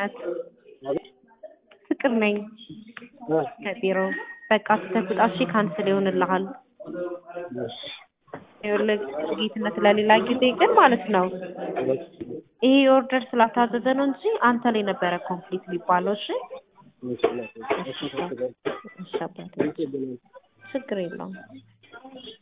ጌትነት ፍቅር ነኝ ከቢሮ በቃ ስተፍጣ እሺ ካንስል ይሆንልሃል። ይኸውልህ ጌትነት ለሌላ ጊዜ ግን ማለት ነው ይሄ ኦርደር ስላልታዘዘ ነው እንጂ አንተ ላይ ነበረ ኮምፕሊት የሚባለው። እሺ እሺ አባቴ ችግር የለውም።